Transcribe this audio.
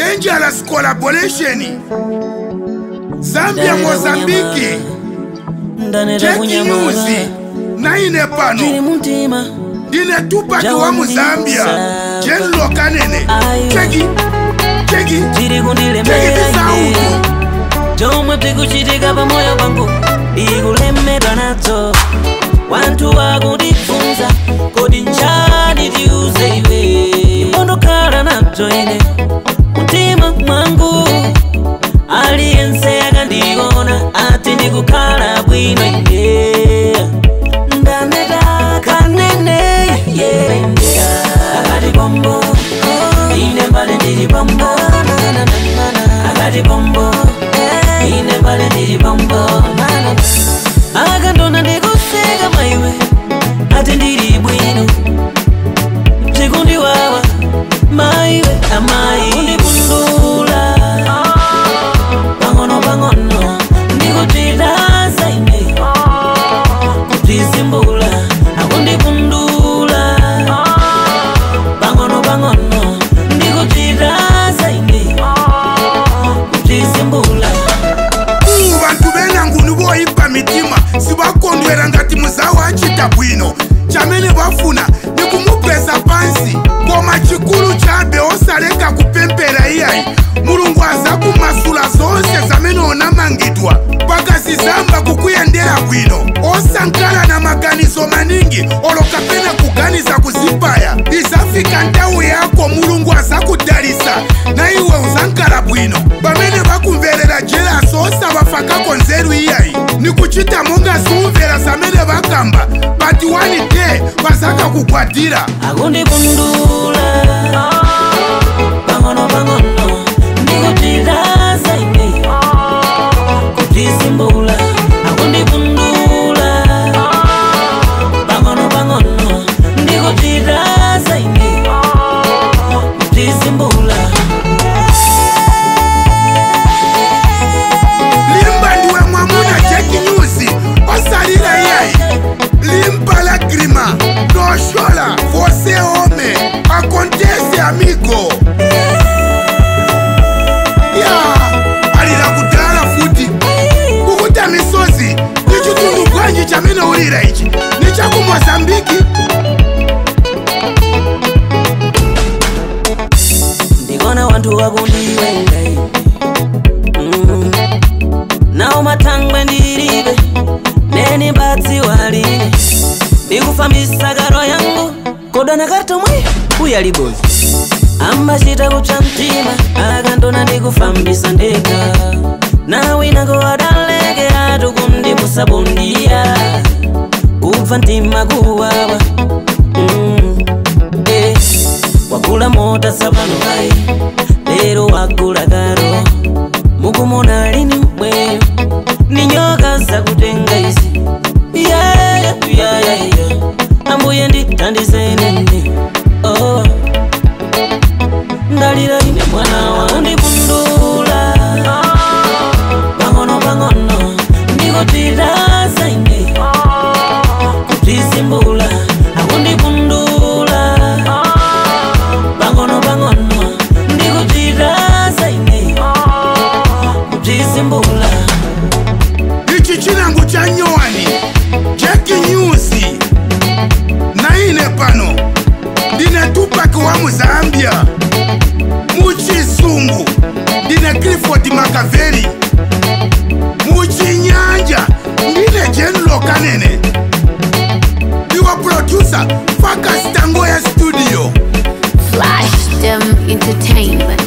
dangerous collaboration zambia mozambiki ndaneta jeki kunyamala nyuzi naine chili pano muntima ndine tupaki wa muzambia jenlo kanene Ayo. cheki cheki chili cheki kundilemera tisautu chomwe tikuchitika pamoyo pangu ikulemedwa nadzo wanthu wakundifunsa kodi njani tiuze iwe imbondokhala nadzo ine mtima mwangu aliyense akandiona ati ndikukhala bwino ine ndaneta kanene yendea akati bombo ine mbale ndili bombo akati bombo ine mbale ndili bombo akandona ndikuseka maiwe ati ndili bwino tikundiwawa maiwe amayi kundipundula pang'ono pang'ono ndikutiraza ine kutizimbula akundipundula pang'ono pang'ono ndikutiraza ine kutizimbula umu bantu benanguni boyipa mitima sibakondwera ngati muzawo acita bwino chamene bafuna ni kumupeza pansi koma chikulu chabe osaleka kupempera iyayi mulungu aza kumasula zonse zamene onamangidwa pakazizamba kukuyendera bwino osankhala na maganizo maningi olo kapena kuganiza kuzipaya izafika nthawi yako mulungu azakudalisa na iwe uzankhala bwino pamene bakumverera jelaso osabafakako nzeru iyayi ni kuchita monga sumvera zamene bakamba pati wani te bazakakugwadira akundipundula pang'ono pang'ono ndikutiraza ine kutizimbula akundipundula pang'ono pang'ono ndikutiraza ine kutizimbula limba ndiwe mwamuna jeki nyuzi osalila iyayi limba la grima noshola vose home akontese amigo ya alila kudala futi kukuta misozi ni chitundu bwanji chamene ulira ichi ni chaku mozambiki ndikona wanthu wakundiwenga ine Mm. nawo mathangwe ndilibe neni badzi waline ndikufambisa karo yangu kodana katomwe uyalibozi ambachita kupsa mtima akandona ndikufambisa ndeka nawinako adaleke atu kumndipusabundiya kubva mtima kuwawa mm. eh. wagula mota sapano kai lero wagula karo mukumona lini mweyo ni nyoka zakutenga izi Yeah, yeah, yeah, yeah. ambuye nditandizeni oh. ndalira ine mwana wandipundula pang'ono pang'ono ndikutiraza ine kutizimbula akundipundula pang'ono pang'ono ndikutiraza ine kutizimbula ichi chinango cha nyowani jeki nyuzi naine pano ndine tupaki wa muzambia muchisungu ndine clifford makaveri muchinyanja ndine jenlo kanene ndiwa producer fakastango ya studio Flash them entertainment.